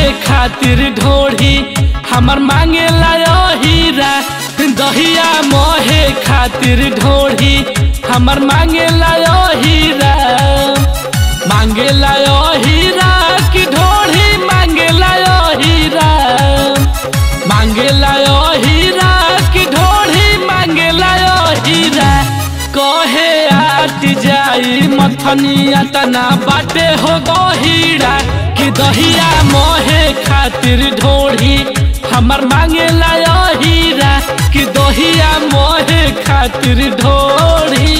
खातिर ढोढ़ी हमर मांगे ला हीरा दहिया मोहे खातिर ढोढ़ी हमर मांगे ला हीरा मांगे ला हीरा की ढोढ़ी मांगे ला हीरा मांगे ला हीरा की ढोढ़ी मांगे ला हीरा कहे आट जाई मथनिया तना बाटे हो गहीरा कि दहिया मोहे खातिर ढोढ़ी हमर मांगे ला हीरा कि दहिया मोहे खातिर ढोढ़ी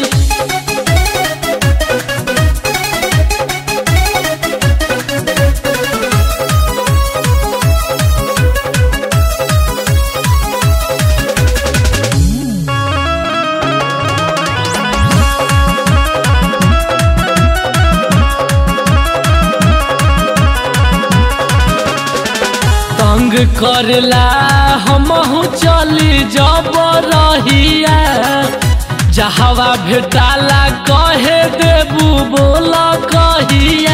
तंग करला हमहू चली जब रहिया जहवा भेटाला कहे देबू बोल कहिया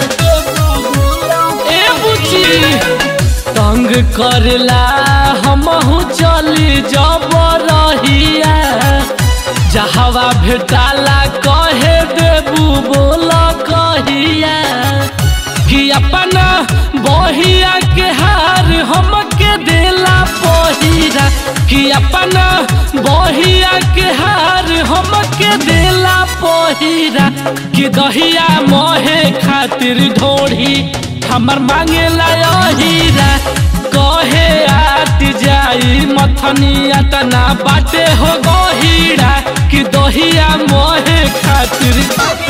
ए बुची तंग करला हमहू चली जब रहिया जहवा भेटाला कहे देबू बोल कहिया कि अपना बहिया के हार हमके देला पहिरा कि अपना बहिया के हार हमके देला पहिरा कि दहिया मोहे खातिर ढोढ़ी हमर मांगे ला हीरा कहे आट जाई मथनिया तना बाटे हो गहीरा कि दहिया मोहे खातिर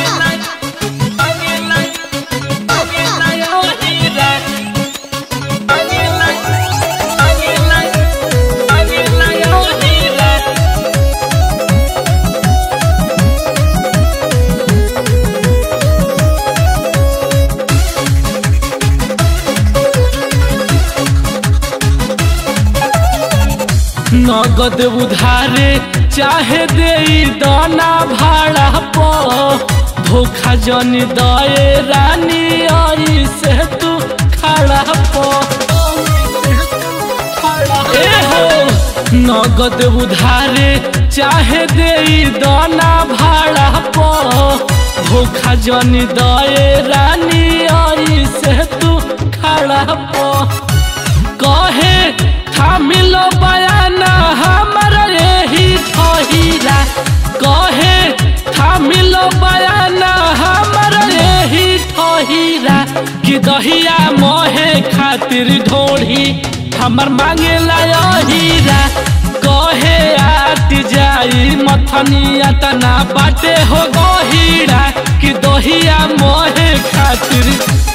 नगद उधारे चाहे दे दाना भाड़ा पो धोखा जन दए रानी आई से तू खड़ा पो ए हो नगद उधारे चाहे दे दाना भाड़ा पो धोखा जन दए रानी आई से तू खड़ा पो कहे थामिलो बयाना हमारा यही ठहीरा कहे थामिलो बयाना हमारा यही ठहीरा कि दहिया मोहे खातिर ढोढ़ी हमर मांगे ला हीरा कहे आट जाई मथनिया तना बाटे हो गहीरा कि दहिया मोहे खातिर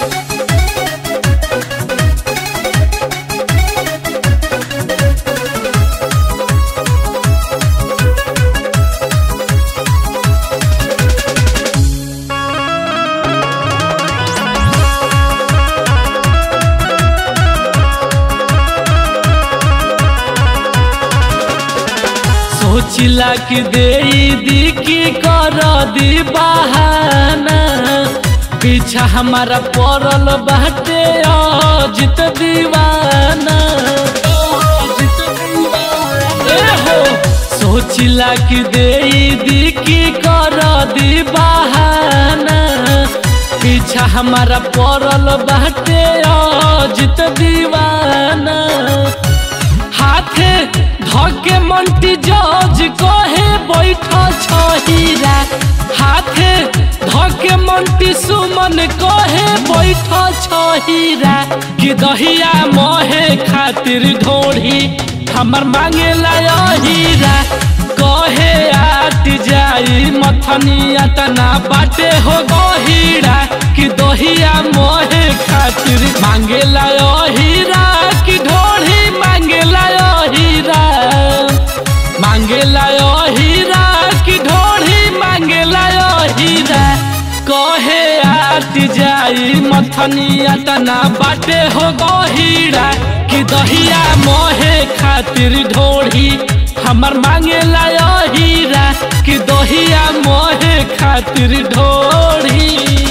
सोचिला कि दे दी की कर दी बहाना पीछा हमारा पड़ल बाटे अजित दीवाना ए हो सोचिला कि दे दी की कर दी बहाना पीछा हमारा पड़ल बाटे अजित दीवाना हाथे धके मंटी जज कहे बैठ छहीरा हाथे धके मंटी सुमन कहे बैठ छहीरा कि दहिया मोहे खातिर ढोढ़ी हमर मांगे ला हीरा कहे आट जाई मथनिया तना बाटे हो गहीरा कि दहिया मोहे खातिर मांगे ला हीरा कि ढोढ़ी मांगे ला हीरा मांगे ला हीरा कि ढोढ़ी मांगे ला हीरा कहे आट जाई मथनिया तना बाटे हो गहीरा कि दहिया मोहे खातिर ढोढ़ी हमर मांगे ला हीरा कि दहिया मोहे खातिर ढोढ़ी